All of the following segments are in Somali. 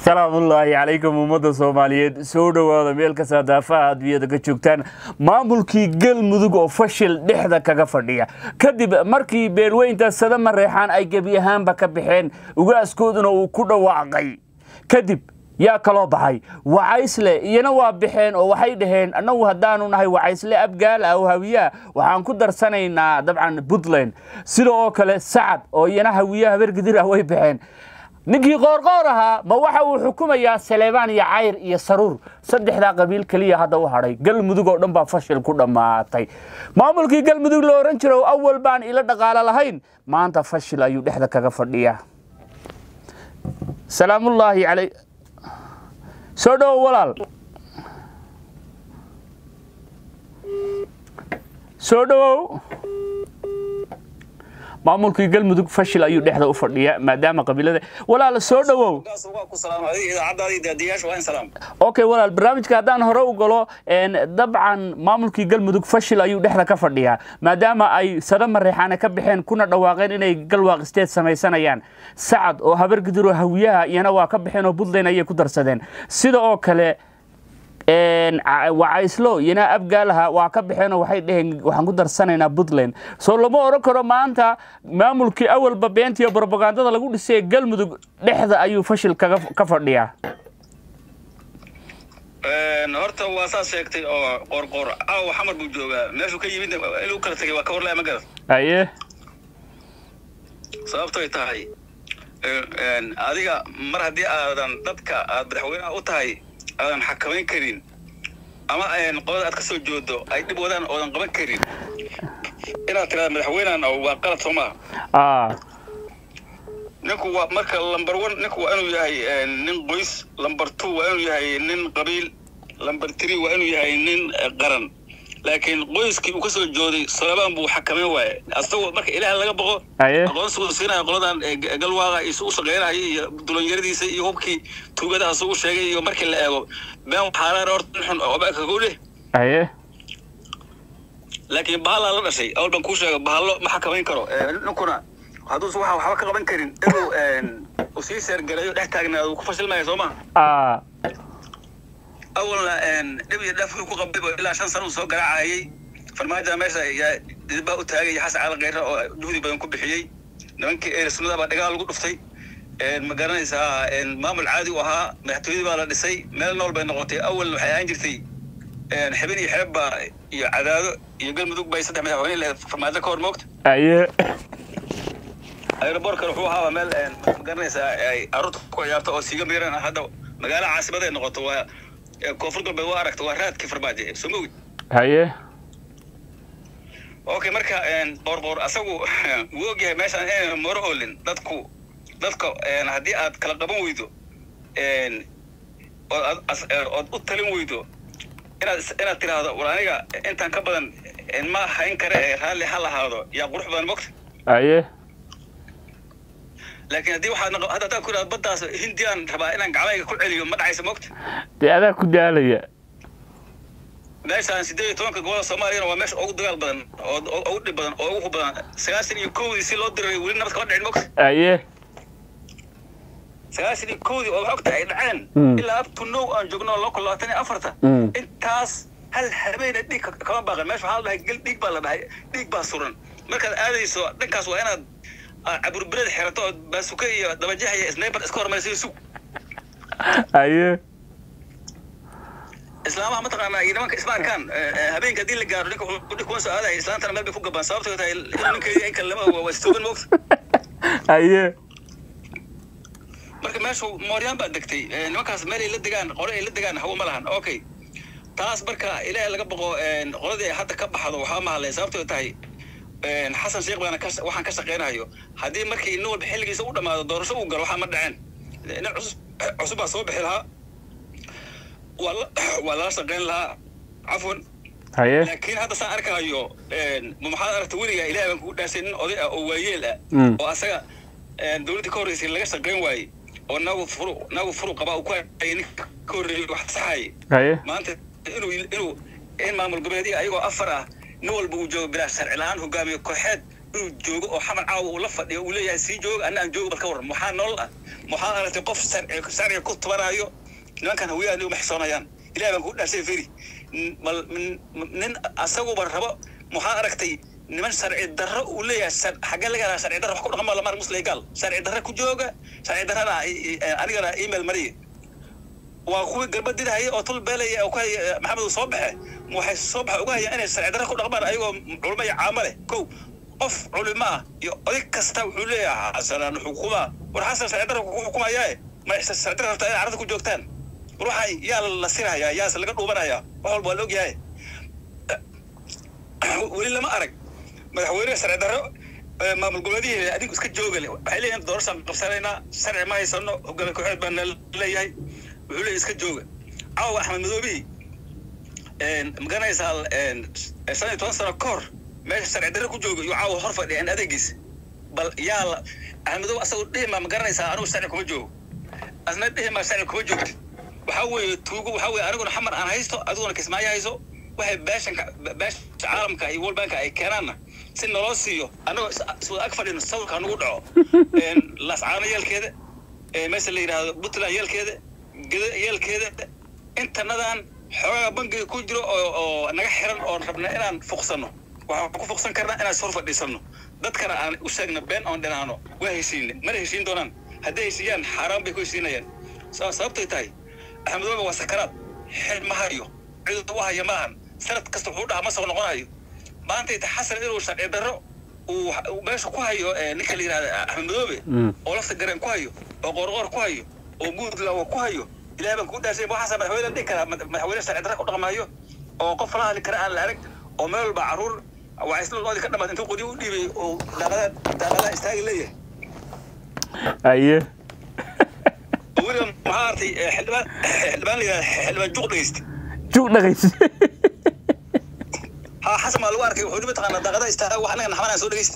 salaamullaahi calaykum ummadda soomaaliyeed soo dhowaada meel kasta daafaha adduunyada ka joogtaan maamulkii galmudug oo fashil dhexda kaga fadhiya kadib markii beelweynta sadama reexaan ay gebi ahaanba ka baxeen ugaaskooduna uu ku dhawaaqay kadib yaa kaloo baxay wacaysle iyana waa baxeen oo waxay dhaheen annagu haddaanu nahay wacaysle abgaal ah oo hawiyaha waxaan ku darsanaynaa dabcan puntland sida oo kale sacad oo iyana hawiyaha habargidir ah way baxeen ninkii qoorqoor ahaa ma waxa uu xukumayaa saleebaan iyo cayr iyo saruur saddexdaa qabiil keliya hadda u hadhay galmudug oo dhan baa fashil ku dhammaatay maamulkii galmudug la ohan jiro awal baan ila dhaqaalo lahayn maanta fashil ayuu dhexda kaga fadhiyaa salaamullaahi calay soo dhowo walaal soo dhowow maamulkii galmudug fashil ayuu dhexda u fadhiya maadaama qabiilada walaal soo dhowow okay walaal barnaamijka haddaan hore u galo dabcan maamulkii galmudug fashil ayuu dhexda ka fadhiyaa maadaama ay sadama reexaane ka baxeen kuna dhawaaqeen inay galwaaq isteed samaysanayaan sacad oo habargidir oo hawiyaha iyana waa ka baxeen oo puntland ayay ku darsadeen sida oo kale wacayslo iyana abgaalaha waa ka baxeenoo waxay dheheen waxaan ku darsanaynaa puntland soo lama odhan karo maanta maamulkii awalba beentiyo brobagandada lagu dhisay galmudug dhexda ayuu fashil ka fadhiyaa horta waa saas sheegtay oo qoorqoor caawa xamar buu joogaa meeshuu ka yimid inuu kala tegay waa ka warlaya ma garad aye sababtoy tahay adiga mar haddii aadan dadka aad madaxweyneha u tahay aadan xakamayn karin ama qolada aad ka soo joodo ay dhib wadaan oodan qaban karin inaad tirada madaxweynehan waa qalad soo maha ninku waa marka lumber one ninku waa inuu yahay nin qoys lumber two waa inuu yahay nin qabiil lumber three waa inuu yahay nin qaran laakiin qoyskii uu ka soo jooday salabaan buu xakamayn waaye asagoo marka ilaah laga boqo aqoonsigu siinaya qoladan galwaaqa isu u shaqaynaya iyo dulanyaradiisa iyo hubkii tuugadaha su u sheegay iyo markii la eego been xaaraan horta xun oba kagu dheh aye laakiin bahallaa la dhashay awal baan kuu sheega bahallo ma xakamayn karo ninkuna hadduusa waxa waxba ka qaban karin inuu uu sii seergalayo dhex taagnaado uu ku fashilmaya soo maha awalna dhib iyo dhaaf ku qabay ilaa shan sano uu soo garaacayay farmaajoda meesha yaa didbaa u taagay xasan cali kheyre oo juhdi badan ku bixiyey nimankii eer sunnada baa dhagaal lagu dhuftay ma garanaysaa maamul caadi u ahaa madaxtooyadii baa la dhisay meel nool bay noqotay awalna waxay ahaan jirtay xibin iyo xeeb baa iyo cadaado iyo galmudug bay saddex madaxweyne lahayd farmaajo ka hor moogta aye aerobortkana wuxuu ahaaba meel ma garanaysaa ay carruurta ku ciyaarto oo siiga miiran hadda magaalo caasimaday noqoto waa koonfur galbeed waa aragta waa raadkii farmaajo soo mogi haye okay marka qoorqoor asagu wuu og yahay meeshaan inayna moro oolin dadku dadka haddii aad kala qaban weydo ood u talin weydo inaad inaad tiraahdo war aniga intaan ka badan ma hayn kare ee raalli ha lahaado yaa qurux badan mogta aye laakiin haddii waxaad hadda haddaad ku idhahdo baddaas hindiyaan rabaa inaan gacmayga ku celiyo ma dhacaysa mogta dee adaa ku daalaya meeshaan siddeed iyo tobanka gobolada soomaaliyana waa meesha ugu dagaal badan oo ugu dhib badan oo ugu badan sagaashan iyo kowdii si loo diray weli nabad kama dhicin mogta aye sagaashan iyo kowdii oo wax ogta ay dhaceen ilaa up to now aan joogno laba kun labaatan iyo afarta intaas hal habeena dhiig kama baaqan meesha waxaa la dhahay gel dhiig baa la dhahay dhiig baa suran markaad aadayso dhankaas waa inaad caburbered xirato oo baasuka iyo dabajax iyo sniper iska hormarsiyo sug aye islaamaha mataqaanaa iyo nimanka isma arkaan habeenka haddii la gaaro ninka wuxuu kuwan soo aadaya islaantana meel bay ku gabaan sababtoo tahay inuu ninkeedii in kale lama ogo waa istoogan moogta aye marka meeshu mooryaan baa degtay nimankaas meel ay la degaan qole ay la degaan hawo ma lahan okay taas marka ilaahay laga boqo qoladii ay hadda ka baxdo waxaa mahadlay sababtoo tahay xasan sheekh baana waxaan ka shaqaynayo haddii markii nin walba xilligiisa u dhammaado doorasho uu galo waxaa ma dhaceen nin cusub cusub baa soo bixi lahaa waa lala shaqayn lahaa cafwan haye laakiin hadda saan arkayo maxaad aragta weligaa ilahay baan kugu dhaashay nin oday ah oo waayeel ah oo asaga dowladdii ka horreysay laga shaqayn waayey oo nagu furu nagu furu qabaa uu ku hayay ninka ka horreeyay wax saxayay haye maanta inuu inuu in maamul goboleedya ayagoo afar ah nin walba uu joogo bilaa sharci la-aan hogaamiyo kooxeed inuu joogo oo xamar caawa uu la fadhiyo uu leeyahay sii jooga anna aan joogo bal ka waran maxaa nolol ah maxaa aragtay qof sharci sharciga ku tubanaayo nimankan hawiyaha nigu maxsoonayaan ilahay baan ku dhaashay feri N- bal n- nin asaguba rabo maxaa aragtay niman sharci darro uu leeyahay shar- xaggee laga helaa sharci darro wax ku dhaqan maa lamar muslim gaal sharci darro ku jooga sharci darrana i- i- anigana email mariye waa kuwii garbadidahaya oo tul beelaya oo ku haya maxamed uu soo baxe waxay soo baxa uga hayaan inay sharci darro ku dhaqmaan ayagoo culimo iyo caamo leh kow qof culimo ah iyo oday kasta wuxuu leeyahay xasanaan xukuma war xasan sharci darro ku xukumayaae ma sharci darro rabtaa inay carada ku joogtaan war waxay yaa la sirahayaa yaase laga dhuubanayaa wax walba waa la ogyahay weli lama arag madaxweyne sharci darro ee maamul goboleedihii adigu iska joogale waxay leeyihin doorashaan qabsanaynaa sharci ma haysano hogaamiye kooxeed baa na leeyahay wuxuu leeyahay iska jooga caawa axmed madoobihi magaranaysaa shan iyo toban sano ka hor meesha sharci darro ku jooga iyo caawa hor fadhiya in adeegiis bal yaa la axmed madoobe asagoo dhihi maa magaranaysaa anigu sharci kuma joogo asna dhihi maa sharci kuma joogti waxaa weeye tuugo waxaa weeye aniguna xamar aan haysto adiguna kismaayo hayso waxay beeshanka beesha caalamka iyo world banka ay keenaanna si naloo siiyo annagoo iswada ag fadhino sawirka nagu dhaco lascaano yeelkeeda ee meesha la yidhaahdo puntland yeelkeeda geda yeelkeeda intanadan xoogaa bangiga ku jiro oo oo naga xiran oon rabna inaan fuqsano waxaan ku fuqsan karnaa inaan sor fadhiisano dadkana aan u sheegno been oon dhinaano waa heshiine mana heshiin doonaan hadday heshiiyaan xaaraan bay ku heshiinayaan sa- sababtay tahay axmed waba waa sakaraad xil ma hayo cid u haya maahan sanad kasta wuxuu dhaha ma soo noqonayo maanta ita xasan inuu sharci darro uu uu meesha ku hayo ee ninka la yidhahda axmed madoobe oo lafta gareen ku hayo oo qoorqoor ku hayo oo guudlawa ku hayo ilahay baan kuu dhaasay waxaasa madaxweyne dhihi karaa mad- madaxweyne sharci darra ku dhaqmaayo oo qof la hadli kara aan la arag oo meel walba caruur waa isla loodii ka dhamaad intuu qodi u dhiibay oo daaqada daaqadaha istaagi leeyahay aye oo weliba maxaa artay eh, xildhibaan xildhibaan la yidhahda xildhibaan juuq dhegeysta jug dhaqays ha xasan baa lagu arkay wuxuu mataqaanaa daaqadaha istaaga wax anaga naxmanaan soo dhegeysta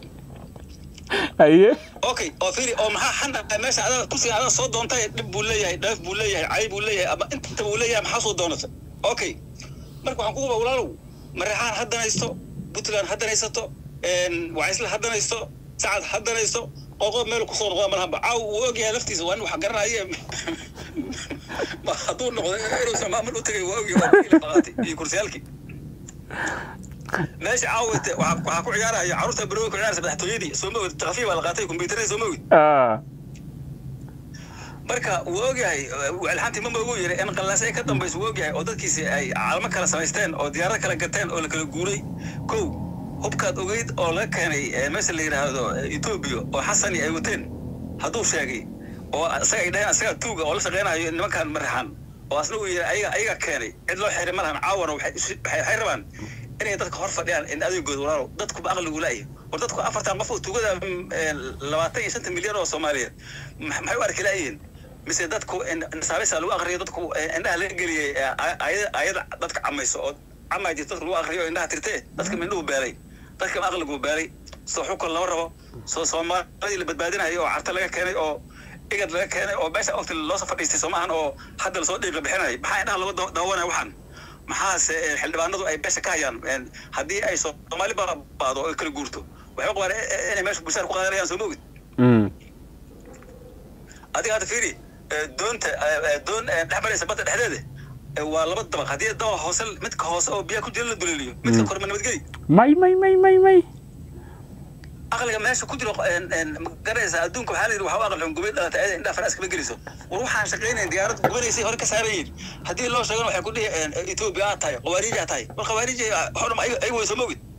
aye okay oo fiiri oo maxaa xana meesha adaa kursiga adaa soo doontay dhib buu leeyahay dheef buu leeyahay cay buu leeyahay ama inta buu leeyahay maxaa soo doonata okay marka waxaan kuguba walaalow mareexaan haddanaysto puntland haddanaysato wacaysla haddanaysto sacad haddanaysto qoqo meel kusoo noqda malahanba caaw uu ogyahay laftiisa waa nin wax garanaye ma hadduu noqdo inuusan maamul u tegay waa ogyahay waa kii la qaatay iyo kursiyaalkii meesha caawite waxaa waxaa ku ciyaaraya carruurta barooga ku ciyaaraysa madaxtooyadii soo ma ogid takafiif baa la qaatay kombyuutarada soo ma ogid ah marka wuu ogyahay alxanti mama ugu yiri in qallaas ay ka dambayso wuu ogyahay oo dadkiisi ay caalamo kala samaysteen oo diyaarad kala gateen oo la kala guuray kow hubkaad ogeyd oo laga keenay eh, meesha la yidhaahdo eh, etoobiya oo xasani ay wateen hadduu sheegay oo isaga ay dhaheen isaga tuuga oo la shaqeynayo nimankan maraxan oo asna uu yiri ayaga ayaga keenay cid loo xiray malahan caawana waxay isu- waxay waxay rabaan inay dadka hor fadhiyaan in adeegooda walaalow dadkuba aqligu la'ya war dadku afartan qof oo tuugada mm, eh, labaatan iyo shanta milyan oo soomaaliyeed ma- maxay u arki la'yihiin mise dadku nasaabisa lagu akriyo dadku eh, indhaha laga geliyey eh, ay- ayada ayada dadka camayso oo camaa jirta dadka lagu akriyo oo indhaha tirtee dadka mindhuhu beelay dadka aqligu beelay soo xukun lama rabo soo soomaalidii la badbaadinayo oo carta laga keenay oo igad laga keenay oo meesha ogta loosoo fadhiistay soo maahan oo hadda lasoo dhiiqa bixinayo maxaa indhaha lagu daw- daawanaya waxaan maxaase eh, xildhibaanadu ay beesha ka hayaan En, haddii ay soomaali baado oo kala guurto waxay u qabaan eh, eh, inay meesha bulshada ku qaadanayaan soo mogid mm adiga hadda fiiri eh, doonta eh, eh, doon eh, dhex maraysa badda dhexdeeda eh, waa laba dabaq haddii dabaq hoose midka hoose oo biyaha ku jira la duleeliyo midka kore ma nabadgeli may may may may may aqliga meesha ku jiro en- en, ma garanaysa adduunka waxaa la yidhi waxaa u aqli xun gubay dhalatay ayada indhaha faraas kama geliso war waxaan shaqaynayn diyaarad gubanaysay hore ka saaran yihiin haddii loo sheegana waxay ku dhihi en, etoobiya aad tahay khawaariiji aad tahay war khawaariiji waxoo dham ayaga way soo mogid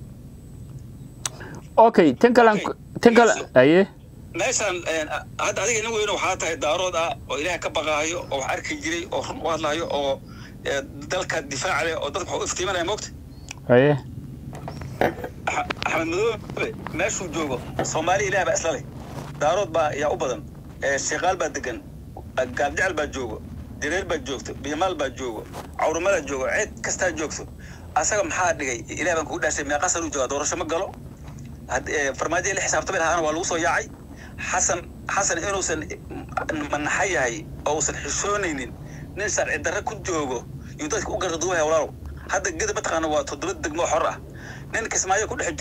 okay tan kale tan kale aye meeshaan en, hadda adiga nin weyne waxaa tahay daarood ah oo ilaahay ka baqaayo oo wax arki jiray oo run u hadlayo oo eh, dalka difaaca leh oo dadka wax u iftiimanaya moogta aye Ax- axmed madoobe meeshuu joogo soomaali ilaah baa isla leh daarood baa yaa u badan ee sheekaal baa degan gaabjecel baa joogo direer baa joogto biimaal baa joogo cawrumada joogo cid kastaa joogto asaga maxaa dhigay ilaah baan kugu dhaashay meeqa sanuu joogaa doorasho ma galo Had- ee, farmaajo la xisaabtamay lahaana waa lagu soo yaacay xasan xasan inuusan manaxa yahay oo uusan xishoonaynin nin sharci darre ku joogo yuu dadka u gardaduwaya walaalow hadda geda mataqaana waa toddoba degmo oo xor ah nin kismaayo ku dhex jiro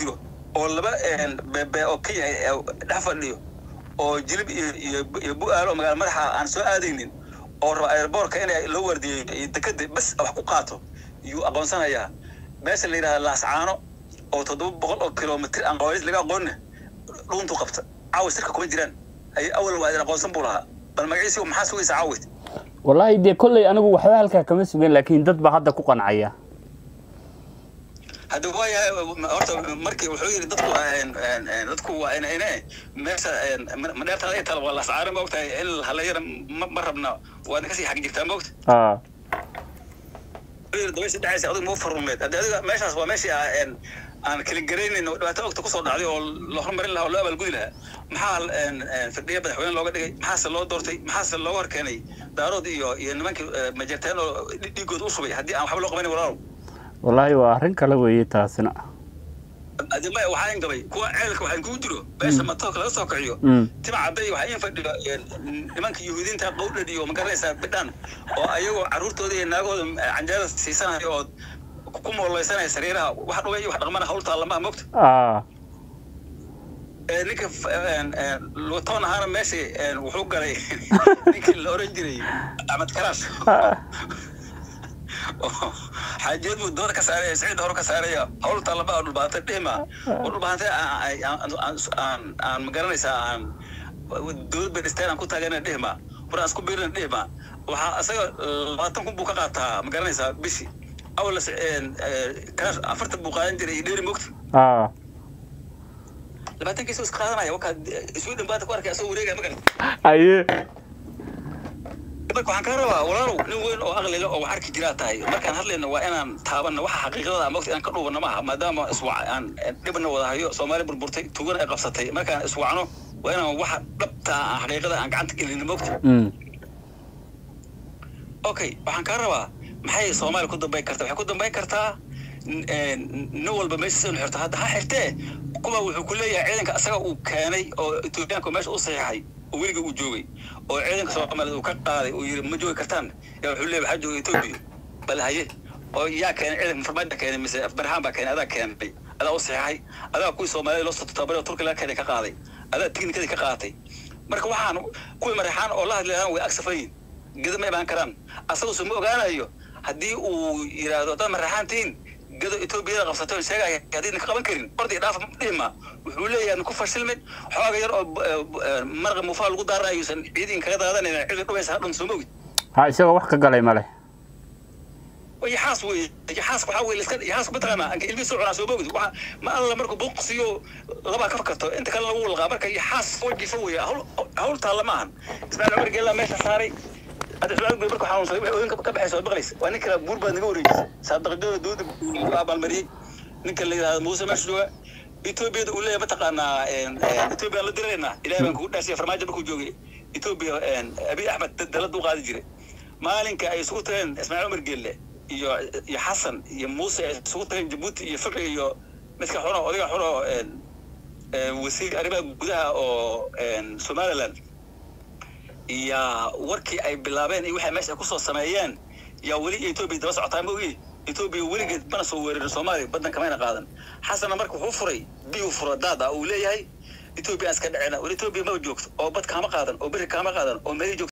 oo laba beebe oo kenya dhex fadhiyo oo jilib iyo iyo iyo bu-aalo magaala madaxa aan soo aadaynin oo raba airboortka inay loo wardiyo iyo dekada bes wax ku qaato yuu aqoonsanayaa meesha la yidhahda laascaano oo toddoba boqol oo kilomitr aan qawaaniis laga aqoonna dhuuntu qabta caawa sirka kuma jiraan ay awal waa idin aqoonsan buu lahaa bal magaciisi maxaa sugaysa caawid wallaahi dee kolley anigu waxba halkaa kama sugan laakiin dad baa hadda ku qancaya hadda waayahay horta markii wuxuu yidhi dadku dadku waa ina ine meesha madheertaada ay tala waa lascaaran ma ogtahay in halayana ma rabna waa kasii xag jirtaa ma ogta a dabaysa dhacaysa adigu mau farrumeed hadda adiga meeshaas waa meeshii aan kala garaynayn oo dhibaato ogta kusoo dhacday oo la horumarin lahaa oo loo abaalgudi lahaa maxaa firdhiya madaxweyne looga dhigay maxaase loo doortay maxaase looga horkeenay daarood iyo iyo nimankii majarteen oo dhiigooda u shubay haddii aan waxba loo qabanin walaalow wallaahi waa arrin kale weeye taasina adima waxaan gabay kuwa ceelka waxaan kugu jiro meesha matoorka laga soo kiciyo tima cadday waxaa in fadhiyo nimanka yuhuudiinta qowdhad iyo magaranaysaa bidhaan oo ayagoo carruurtooda iyo naagooda canjeerada siisanaya oo ku mooleysanaya sariiraha wax dhugay iyo wax dhaqmana hawltaa lama mogta a ninka lutoon ahaana meeshii wuxuu galay ninkii la oran jiray axmed karaash xaajiyad buu dooda ka saaraya siciid hore ka saaraya hawltaa lama dhulbaantay dhihma oo dhulbaantay aan magaranaysaa aan dowlad bay dhisteen aan ku taagana dhihma war aan isku biirina dhihma waxaa isaga labaatan kun buu ka qaataa magaranaysaa bishii awal karaash afartan buu qaadan jiray iyo dheeri mogta a labaatankiisa iska qaadanaya wakaa sweden baata ku arkay asoo wareegaya ma garan aye marka waxaan kaa rabaa walaalow nin weyn oo aqli leh oo wax arki jiraa tahay markaan hadlayno waa inaan taabanno waxa xaqiiqada mogta inaan ka dhuubanno maaha maadaama iswac aan dhibna wada hayo soomaali burburtay tugana ay qabsatay markaan iswacno waa inaan waxa dhabta aan xaqiiqada aan gacanta gelino mogta okay waxaan kaa rabaa maxay soomaaliya ku dambayn kartaa waxay ku dambayn kartaa nin walba meesha sinu xirto hadda ha xirtee kuwa wuxuu ku leeyahay ciidanka asaga uu keenay oo etoobiyaanka meesha u saxiixay oo weliga uu joogay oo ciidanka soomaaliyeed uu ka qaaday uu yidhi ma joogi kartaan yaa wuxuu leeyahay waxaa jooga etoobiya bal haye oo yaa keenay ciidanka farmaajo keenay mise afbarhaan baa keenay adaa keenay adaa u saxiixay adaa kuwii soomaaliyed loo soo tababaray oo turki laga keenay ka qaaday adaa tiknikadii ka qaatay marka waxaan kuwii mareexaan oo la hadlayaan way agsafayin geda ma imaan karaan asaguse ma ogaanayo haddii uu yidhaahdo haddaad mareexaan tihiin gado etoobiyada qabsatay sheegaya haddii ka qaban karin orday dhaaf dhihma wuxuu leeyahay ku fashilmin xooga yar oo maraqa mufaa lagu daarayuusan ciidin kaga daadanayna cidi dhubaysa hadhan soo mogid ha isagoo wax ka galay male yaxaas wey yaxaas waxaa wey iska yaxaas mataqaanaa anka ilmihi soo cunaa soo mogid waxa ma alla markuu buuqsiyo labaa ka fakarto inta kale lagu walqaa marka yaxaas wajifa wey hawl hawl taalla maahan ismaaciil cumar geella meesha saaray hadda ismaaciil guri markuu xanuunsaday waxay ooyinka ka baxaysa oo maqlaysa waa nin kale buur baad naga wareejisay saadaqadada dowladda lagu abaalmariyey ninka la yidhahdo muuse meesha jooga etoobiyada uu leeyahay mataqaanaa etoobiya la diraynaa ilahay baan kugu dhaasiya farmaajo markuu joogay etoobiya abiy axmed dalada u qaadi jiray maalinka ay isugu tageen ismaaciil cumar geelle iyo iyo xasan iyo muuse ay isugu tageen jabuuti iyo fiqi iyo midka xuno odayga xuno wasiir arrimaha gudaha oo somaliland iyo warkii ay bilaabeen iyo waxay meesha kusoo sameeyeen yaa weli etoobiya daba socotaa ma ogi etoobiya weligeed mana soo weerarin soomaaliya baddan kamayna qaadan xasanna marka wuxuu furay biyuu furo daad ah uu leeyahay etoobiya aan iska dhacena war etoobiya maba joogto oo bad kaama qaadan oo beri kaama qaadan oo meel joogto